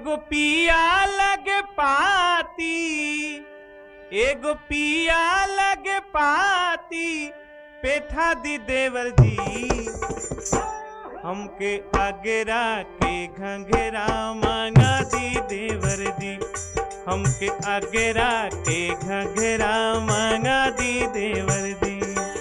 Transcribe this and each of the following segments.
एगो पिया लगे पाती एगो पिया लगे पाती पेठा दी देवर जी हमके अगरा के घंघरा मांगा दी देवर जी हमके अगरा के घंघरा मांगा दी देवर जी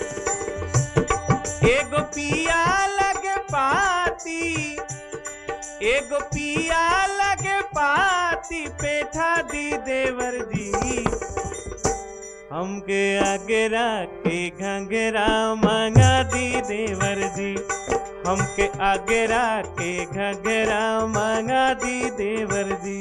एगो पिया लगे पाती एगो पिया लगे पाती पेठा दी देवर जी हमके अगरा के घंघरा मांगा दी देवर जी हमके अगरा के घंघरा मांगा दी देवर जी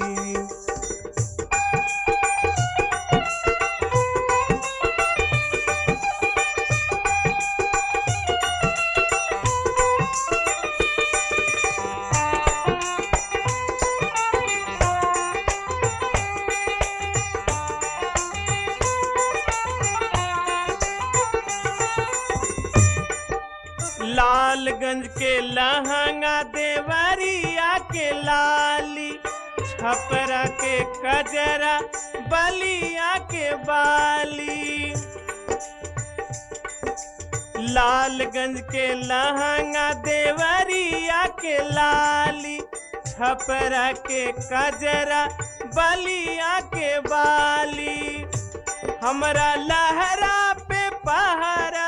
लालगंज के लहंगा देवरिया के लाली छपरा के कजरा बलिया के बाली लालगंज के लहंगा देवरिया के लाली छपरा के कजरा बलिया के बाली हमरा लहरा पे पहरा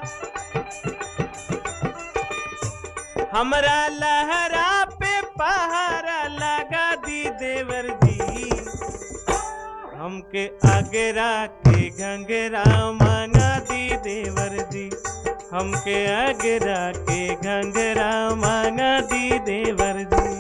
हमरा लहरा पे पहरा लगा दी देवर जी हमके अगरा के घंघरा मांगा दी देवर जी हमके अगरा के घंघरा मांगा दी देवर जी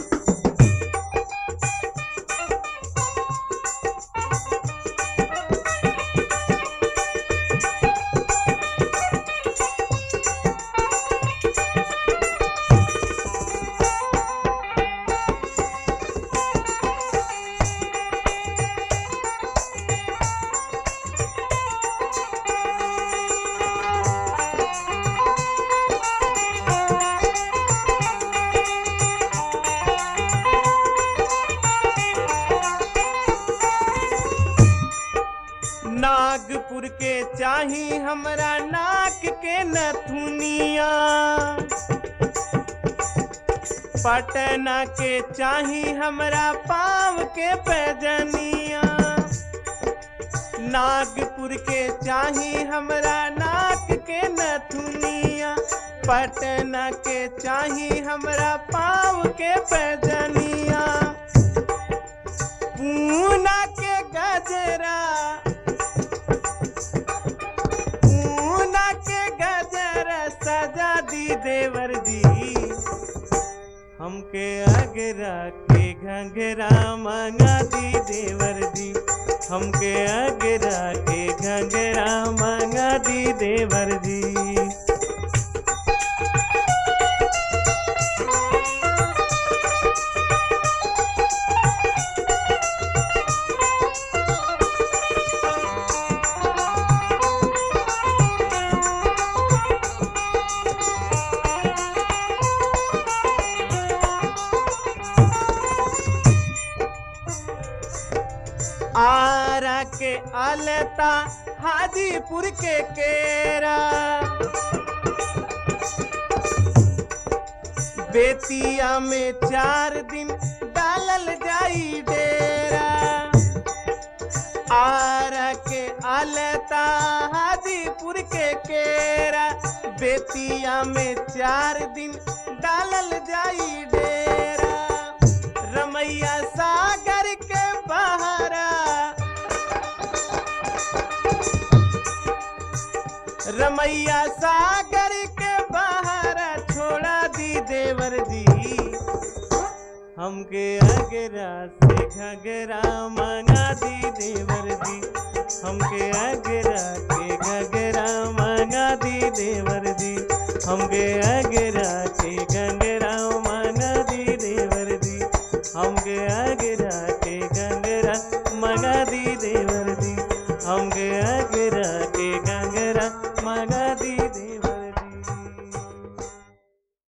नागपुर के चाही हमरा नाक के नथुनिया पटना के चाही हमरा पाँव के पैजनिया नागपुर के चाही हमरा नाक के नथुनिया पटना के चाही हमरा पाँव के पैजनिया पूना के गजरा पूना के गजरा सजा दी देवर जी हमके अगरा के घंघरा मांगा दी देवर जी हमके अगरा के घंघरा मांगा दी देवर जी आरा के अलता हाजीपुर के केरा बेतिया में चार दिन डालल जाई डेरा आरा के अलता हाजीपुर के केरा बेतिया में चार दिन डालल जाई डेरा रमैया सागर के बहरा रमैया सागर के बहरा छोड़ा दी देवर जी हमके अगरा से घगरा मंगा दी देवर जी हमके अगरा के घगरा मंगा दी देवर जी हमके अगरा के